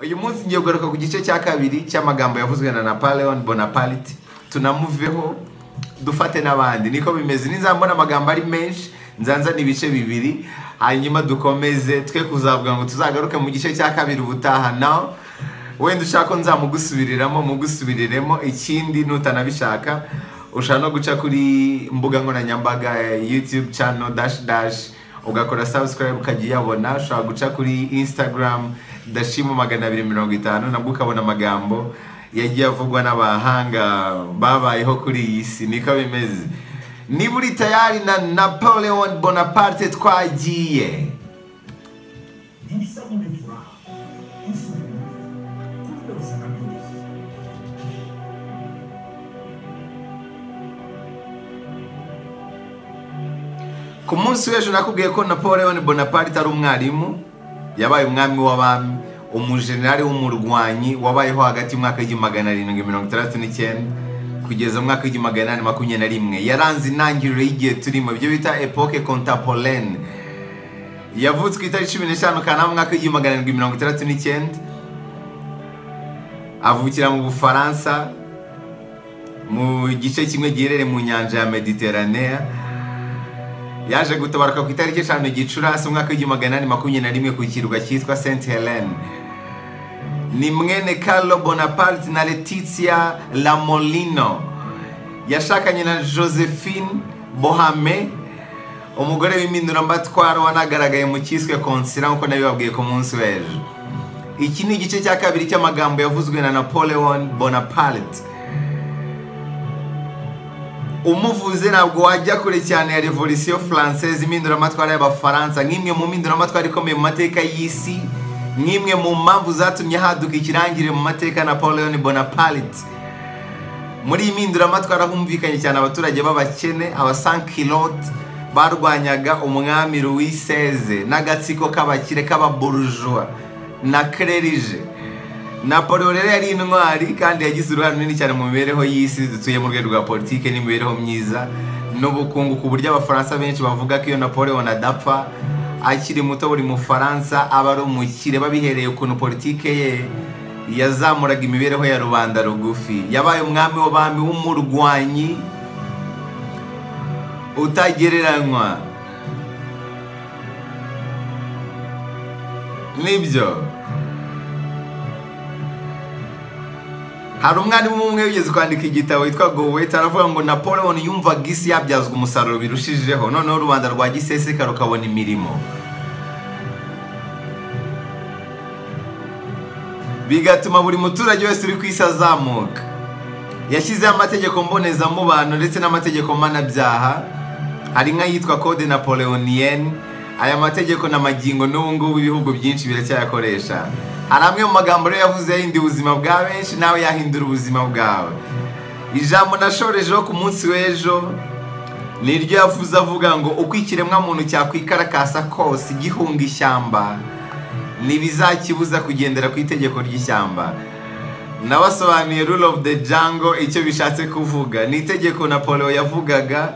uyu munsi ngiye kugaruka ku gice cya kabiri cy'amagambo yavuzwe na napoleon bonaparte tunamuveho dufate n'abandi niko bimeze nizambona amagambo ari menshi nzanzana ibice bibiri hanyuma dukomeze twe kuzavuga ngo tuzagaruke mu gice cya kabiri ubutaha nawe wenda ushaka ko nzamugusubiriramo mugusubiriremo ikindi nutanabishaka ushaka no guca kuri mbuga nkoranyambaga yutube cano dashi dashi ugakora sabusikarayibu ukajya uyabona ushobora guca kuri insitagaramu dashimu magana abiri mirongo itanu nabwo ukabona amagambo yagiye avugwa n'abahanga babayeho kuri iyi si niko bimeze niba uri tayari na napoleon bonaparte twagiye ku munsi w'ejo nakubwiye ko napoleon bonaparte ari umwarimu yabaye umwami w'abami umujenerali w'umurwanyi wabayeho hagati y'umwaka w'igihumbi magana arindwi mirongo itandatu n'icyenda kugeza mu mwaka w'igihumbi magana inani makumyabiri na rimwe yaranze intangiriro y'igihe turimo ibyo bita epoke kontapolene yavutse ku itariki cumi n'eshanu kanama mu mwaka w'igihumbi magana arindwi mirongo itandatu n'icyenda avukira mu bufaransa mu gice kimwe giherereye mu nyanja ya mediteranea yaje gutabaruka ku itariki eshanu gicurasi umwaka w'igihumbi magana inani makumyabiri na rimwe ku kirwa cyitwa saint helen ni mwene carlo bonaparte na letitia lamolino yashakanye na josephine bohame umugore w'impinduramatwaro wanagaragaye mu cyiswe konsira nk'uko nabibabwiye ku munsi w'ejo iki ni igice cya kabiri cy'amagambo yavuzwe na napoleon bonaparte umuvuze ntabwo wajya kure cyane ya revolisiyo faransaise impinduramatwara y'abafaransa nk'imwe mu mpinduramatwara ikomeye mu mateka y'isi nk'imwe mu mpamvu zatumye haduka ikirangirire mu mateka napoleon bonaparte muri iyi mpinduramatwara humvikanye cyane abaturage b'abakene abasankilote barwanyaga umwami louis seze n'agatsiko k'abakire k'ababurujwa na kererije napolo rero yari intwari kandi yagize uruhare runini cyane mu mibereho y'isi dutuye mu rwego rwa politiki n'imibereho myiza n'ubukungu ku buryo abafaransa benshi bavuga ko iyo napoleon adapfa akiri muto buri mufaransa aba ari umukire babihereye ukuntu politiki ye yazamuraga imibereho ya rubanda rugufi yabaye umwami w'abami w'umurwanyi utagereranywa nibyo hari umwarimu umwe wigeze kwandika igitabo witwa goweta aravuga ngo napoleon yumvaga isi yabyazwa umusaruro birushijeho noneho rubanda rwa giseseka rukabona imirimo bigatuma buri muturage wese uri ku isi azamuka yashyizeho amategeko mbonezamubano ndetse n'amategeko mpanabyaha hari nk'ayitwa code napoleoniyene aya mategeko na magingo n'ubu ngubu ibihugu byinshi biracyayakoresha hari amwe mu magambo rero yavuze yahinduye ubuzima bwa benshi nawe yahindura ubuzima bwawe ijambo nashorejeho ku munsi w'ejo ni ryo yavuze avuga ngo uko ikiremwamuntu cyakwikarakaza kose gihunga ishyamba ntibizakibuza kugendera ku itegeko ry'ishyamba nabasobanuye rule of the jungle icyo bishatse kuvuga ni itegeko napolo yavugaga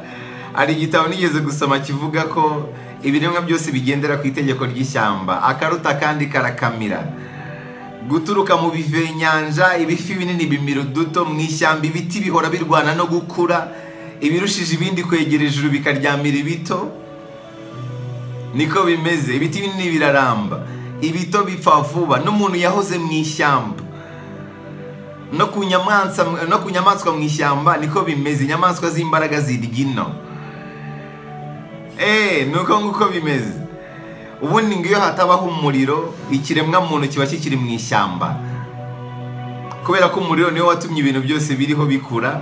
hari igitabo nigeze gusoma kivuga ko ibiremwa byose bigendera ku itegeko ry'ishyamba akaruta kandi karakamira guturuka mu bive nyanja ibifi binini bimira uduto mu ishyamba ibiti bihora birwana no gukura ibirushije ibindi kwegera ijuru bikaryamira ibito niko bimeze ibiti binini biraramba ibito bipfa vuba n'umuntu yahoze mu ishyamba no ku nyamaswa mu ishyamba niko bimeze inyamaswa z'imbaraga zirya ino eee nuko nguko bimeze ubundi ngo iyo hatabaho umuriro ikiremwamuntu kiba kikiri mu ishyamba kubera ko umuriro niwo watumye ibintu byose biriho bikura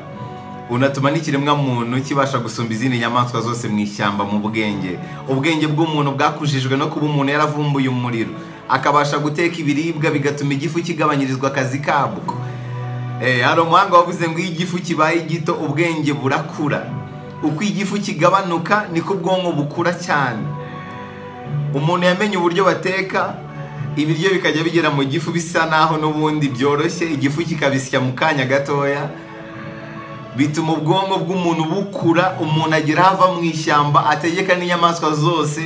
unatuma n'ikiremwamuntu kibasha gusumba izindi nyamaswa zose mu ishyamba mu bwenge ubwenge bw'umuntu bwakujijwe no kuba umuntu yaravumbuye umuriro akabasha guteka ibiribwa bigatuma igifu kigabanyirizwa akazi kabwo hari umuhanga wavuze ngo iyo igifu kibaye gito ubwenge burakura uko igifu kigabanuka niko ubwonko bukura cyane umuntu yamenye uburyo bateka ibiryo bikajya bigera mu gifu bisa naho n'ubundi byoroshye igifu kikabisya mu kanya gatoya bituma ubwonko bw'umuntu bukura umuntu agera ava mu ishyamba ategeka n'inyamaswa zose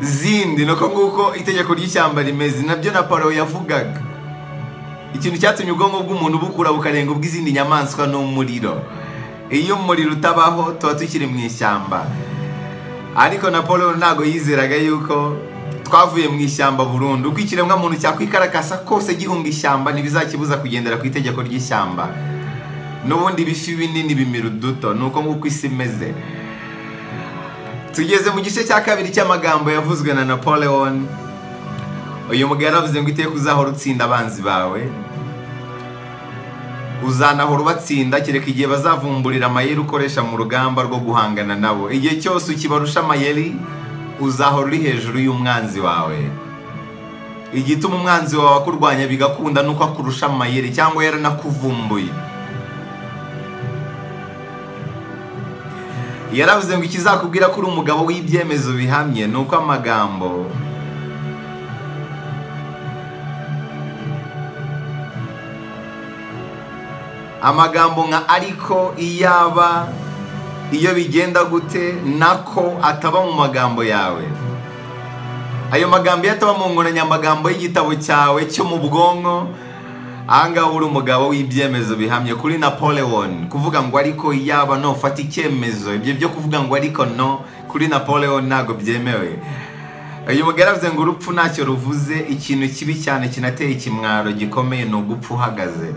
zindi ni uko nguko itegeko ry'ishyamba rimeze nabyo na paro yavugaga ikintu cyatumye ubwonko bw'umuntu bukura bukarenga ubw'izindi nyamaswa ni umuriro iyo umuriro utabaho tuba tukiri mu ishyamba ariko na paul ntabwo yizeraga yuko twavuye mu ishyamba burundu uko ikiremwamuntu cyakwikaragasa kose gihunga ishyamba ntibizakibuza kugendera ku itegeko ry'ishyamba n'ubundi ibifi binini bimira uduto ni uko nguko isi imeze tugeze mu gice cya kabiri cy'amagambo yavuzwe na napoleon uyu mugabo yaravuze ngo iteka uzahora utsinda abanzi bawe uzanahora ubatsinda kereka igihe bazavumburira amayeri ukoresha mu rugamba rwo guhangana nabo igihe cyose ukibarusha amayeri uzahora uri hejuru y'umwanzi wawe igituma umwanzi wawe akurwanya bigakunda nuko akurusha amayeri cyangwa yaranakuvumbuye yaravuze ngo ikizakubwira ko uri umugabo w'ibyemezo bihamye ni uko amagambo amagambo nka ariko iyaba iyo bigenda gute nako ataba mu magambo yawe ayo magambo iyo ataba mu nkoranyamagambo y'igitabo cyawe cyo mu bwonko ahangaha uri umugabo w'ibyemezo bihamye kuri napoleon kuvuga ngo ariko iyaba nufata icyemezo ibyo byo kuvuga ngo ariko no kuri napoleon ntabwo byemewe uyu mugabo yaravuze ngo urupfu ntacyo ruvuze ikintu kibi cyane kinateye ikimwaro gikomeye ni ugupfa uhagaze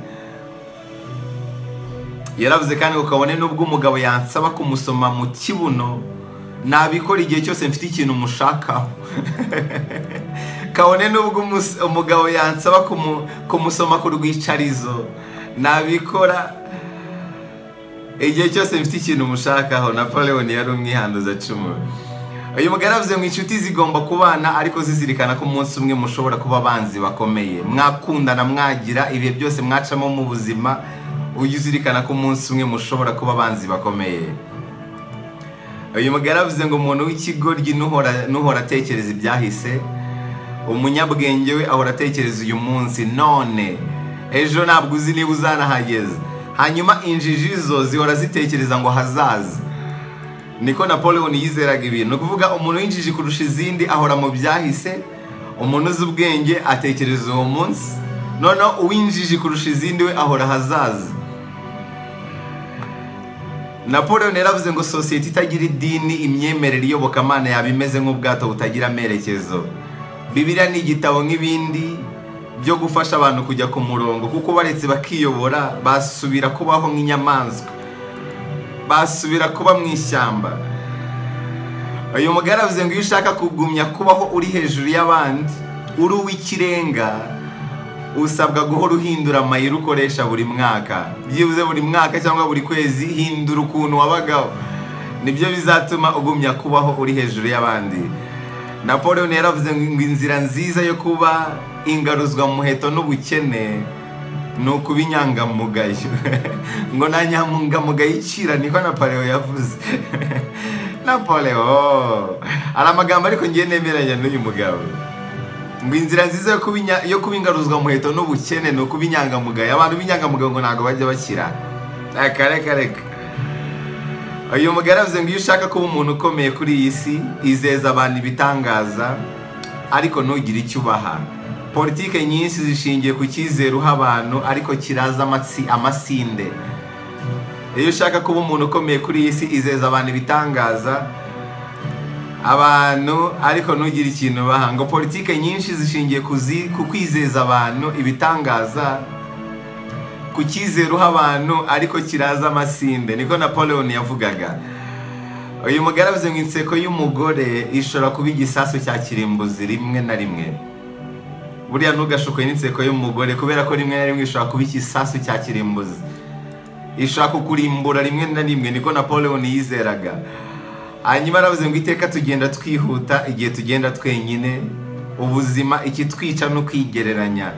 yaravuze kandi ngo kabone n'ubwo umugabo yansaba kumusoma mu kibuno nabikora igihe cyose mfite ikintu mushakaho kabone n'ubwo umugabo yansaba kumusoma ku rwicarizo nabikora igihe cyose mfite ikintu mushakaho napoleon yari umwihanduza cumi uyu mugabo yaravuze ngo inshuti zigomba kubana ariko zizirikana ko umunsi umwe mushobora kuba abanzi bakomeye mwakundana mwagira ibihe byose mwacamo mu buzima ujye uzirikana ko umunsi umwe mushobora kuba abanzi bakomeye uyu mugabo aravuze ngo umuntu w'ikigoryi n'uhora atekereza ibyahise umunyabwenge we ahora atekereza uyu munsi none ejo ntabwo uzi niba uzanahageze hanyuma injiji zo zihora zitekereza ngo hazaza niko napoleon yizeraga ibintu ni ukuvuga umuntu w'injiji kurusha izindi ahora mu byahise umuntu uzi ubwenge atekereza uwo munsi noneho uwinjiji kurusha izindi we ahora hazaza napoleon yaravuze ngo sosiyete itagira idini imyemerere iyobokamana yaba imeze nk'ubwato butagira amerekezo bibiriya ni igitabo nk'ibindi byo gufasha abantu kujya ku murongo kuko baretse bakiyobora basubira kubaho nk'inyamaswa basubira kuba mu ishyamba uyu mugabo aravuze ngo iyo ushaka kugumya kubaho uri hejuru y'abandi uri uw'ikirenga usabwa guhora uhindura amayeri ukoresha buri mwaka byibuze buri mwaka cyangwa buri kwezi hindura ukuntu wabagaho nibyo bizatuma ugumya kubaho uri hejuru y'abandi napoleon yaravuze ngo inzira nziza yo kuba ingaruzwa muheto n'ubukene ni ukuba inyangamugayo ngo nta nyangamugayo icira niko napoleon yavuze napoleon hari amagambo ariko ngiye nemeranya n'uyu mugabo ngo inzira nziza yo kuba ingaruzwa muheto n'ubukene ni ukuba inyangamugayo abantu b'inyangamugayo ngo ntabwo bajya bakira reka reka reka uyu mugabo aravuze ngo iyo ushaka kuba umuntu ukomeye kuri iyi si izeza abantu ibitangaza ariko ntugire icyo ubaha politike nyinshi zishingiye ku cyizere uha abantu ariko kiraza amasinde iyo ushaka kuba umuntu ukomeye kuri iyi si izeza abantu ibitangaza abantu ariko ntugire ikintu baha ngo politike nyinshi zishingiye ku kwizeza abantu ibitangaza ku cyizere uha abantu ariko kiraza amasinde niko napoleon yavugaga uyu mugabo avuze ngo inseko y'umugore ishobora kuba igisasu cya kirimbuzi rimwe na rimwe buriya ntugashuke n'inseko y'umugore kubera ko rimwe na rimwe ishobora kuba igisasu cya kirimbuzi ishobora kukurimbura rimwe na rimwe niko napoleon yizeraga hanyuma aravuze ngo iteka tugenda twihuta igihe tugenda twenyine ubuzima ikitwica ni ukwigereranya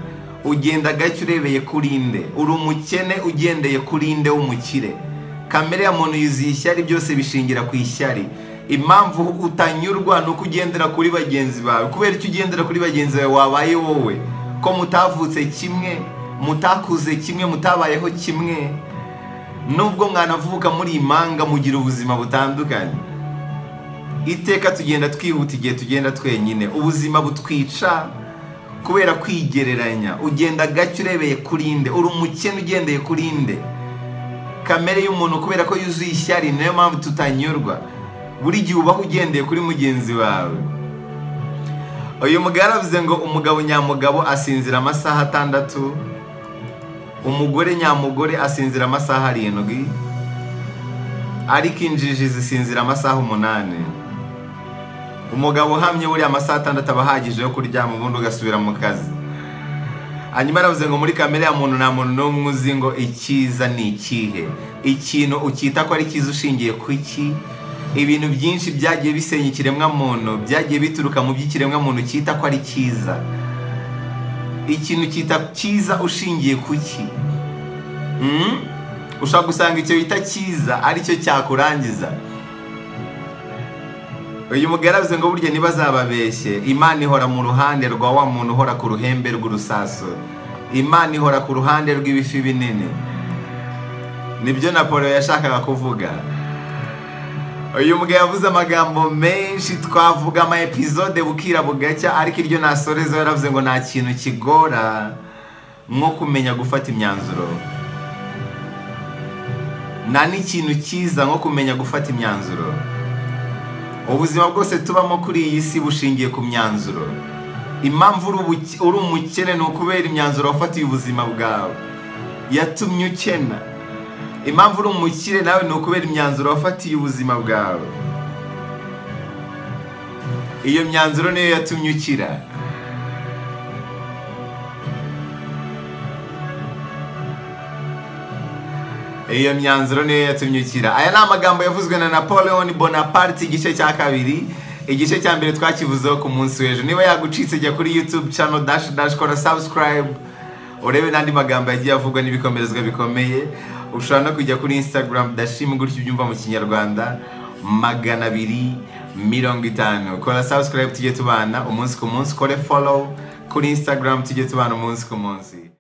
ugenda gake urebeye kuri inde uri umukene ugendeye kuri inde w'umukire kamere ya muntu yuzuye ishyari byose bishingira ku ishyari impamvu utanyurwa ni uko ugendera kuri bagenzi bawe kubera icyo ugendera kuri bagenzi bawe wabaye wowe ko mutavutse kimwe mutakuze kimwe mutabayeho kimwe nubwo mwanavuka muri impanga mugira ubuzima butandukanye iteka tugenda twihuta igihe tugenda twenyine ubuzima butwica kubera kwigereranya ugenda gake urebeye kuri inde uri umukene ugendeye kuri inde kamere y'umuntu kubera ko yuzuye ishyari niyo mpamvu tutanyurwa buri gihe ubaho ugendeye kuri mugenzi wawe uyu mugabo avuze ngo umugabo nyamugabo asinzira amasaha atandatu umugore nyamugore asinzira amasaha arindwi ariko injiji zisinzira amasaha umunani umugabo uhamye buriya amasaha atandatu aba ahagije yo kuryama ubundi ugasubira mu kazi hanyuma aravuze ngo muri kamere ya muntu nta muntu n'umwe uzi ngo icyiza ni ikihe ikintu ukita ko ari cyiza ushingiye ku iki ibintu byinshi byagiye bisenya ikiremwa muntu byagiye bituruka mu by'ikiremwa muntu cyita ko ari cyiza ikintu cyita cyiza ushingiye ku ki Mm? ushobora gusanga icyo bita cyiza aricyo cyakurangiza uyu mugore avuze ngo burya ntibazababeshye imana ihora mu ruhande rwa wa muntu uhora ku ruhembe rw'urusaso imana ihora ku ruhande rw'ibifi binini nibyo napoleon yashakaga kuvuga uyu mugabo yavuze amagambo menshi twavuga ama episode bukira bugacya ariko iryo nasoreza yaravuze ngo nta kintu kigora nko kumenya gufata imyanzuro nta n'ikintu cyiza nko kumenya gufata imyanzuro ubuzima bwose tubamo kuri iyi si bushingiye ku myanzuro impamvu uri umukene ni ukubera imyanzuro wafatiye ubuzima bwawe yatumye ukena impamvu uri umukire nawe ni ukubera imyanzuro wafatiye ubuzima bwawe iyo myanzuro niyo yatumye ukira iyo myanzuro niyo yatumye ukira aya ni amagambo yavuzwe na napoleon bonaparte igice cya kabiri igice cya mbere twakivuzeho ku munsi w'ejo niba yagucitse jya kuri youtube channel dash dash kora subscribe urebe n'andi magambo yagiye avugwa n'ibikomerezwa bikomeye ushobora no kujya kuri instagram dashim gutyo ubyumva mu kinyarwanda magana abiri mirongo itanu kora subscribe tujye tubana umunsi ku munsi kore follow kuri instagram tujye tubana umunsi ku munsi